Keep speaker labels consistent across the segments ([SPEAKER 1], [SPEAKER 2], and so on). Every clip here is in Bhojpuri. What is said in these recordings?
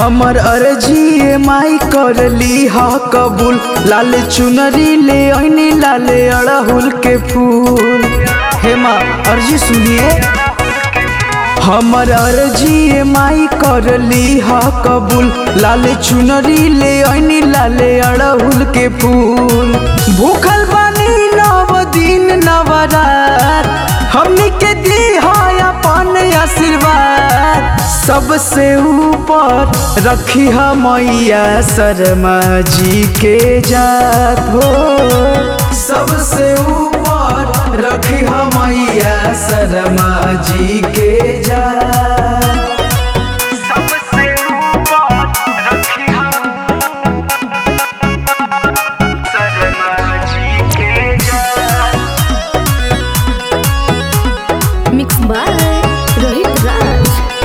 [SPEAKER 1] हमर अर्जी माई कर ली हा कबूल लाल चुनरी ले ऐनी लाले अड़हुल के फूल हे माँ अर्जी सुनिए हमर अर्जी माई कर ली हा कबूल लाल चुनरी ले ऐनी लाले अड़हुल के फूल भूखल बानी नव दिन नवरात हमनी के दी है अपन आशीर्वाद सबसे ऊपर रखी है मैया शर्मा जी के जात हो सबसे ऊपर रखी है मैया शर्मा जी के जात
[SPEAKER 2] सबसे ऊपर रखी हम शर्मा जी के जान
[SPEAKER 3] मिक्स बाय रोहित राज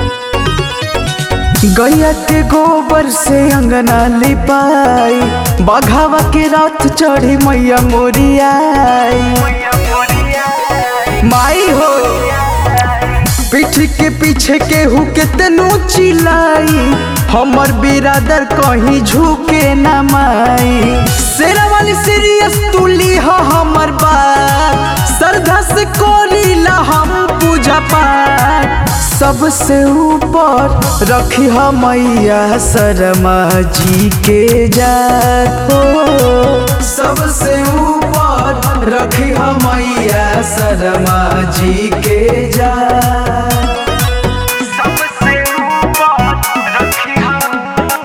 [SPEAKER 1] गैया के गोबर से अंगना लिपाई बघावा के रात चढ़ी मैया मोरियाई
[SPEAKER 2] मैया मोरिया
[SPEAKER 1] माई हो पीठ के पीछे केहू के तेनू चिल्लाई हमर बिरादर कहीं झुके न माई शेरा वाली सीरियस तुली हो हमर बात श्रद्धा से कोरीला हम पूजा पाठ सबसे ऊपर रखी हो मैया शर्मा जी के जात हो सबसे ऊपर रखी हो मैया शर्मा जी के जात
[SPEAKER 2] सबसे ऊपर रखी हम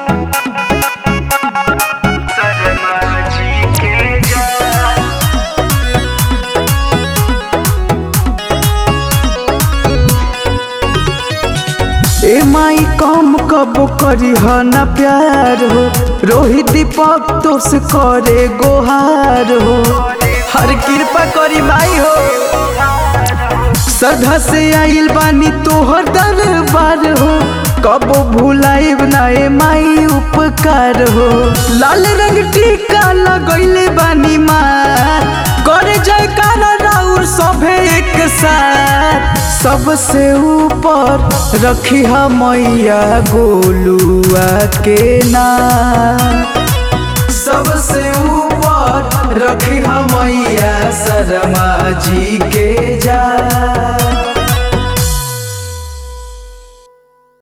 [SPEAKER 2] शर्मा जी के जान
[SPEAKER 1] ए माई कम कब करी ह न प्यार हो रोहित दीपक तो से करे गोहार हो हर कृपा करी माई हो सदा से आइल बानी तोहर दरबार हो कबो भुलाइब ना ए माई उपकार हो लाल रंग टीका लगैले बानी मार करे जयकार राउर सभे एक साथ सबसे ऊपर रखी हा मैया गोलुआ के नाम सबसे ऊपर रखी हा मैया शर्मा जी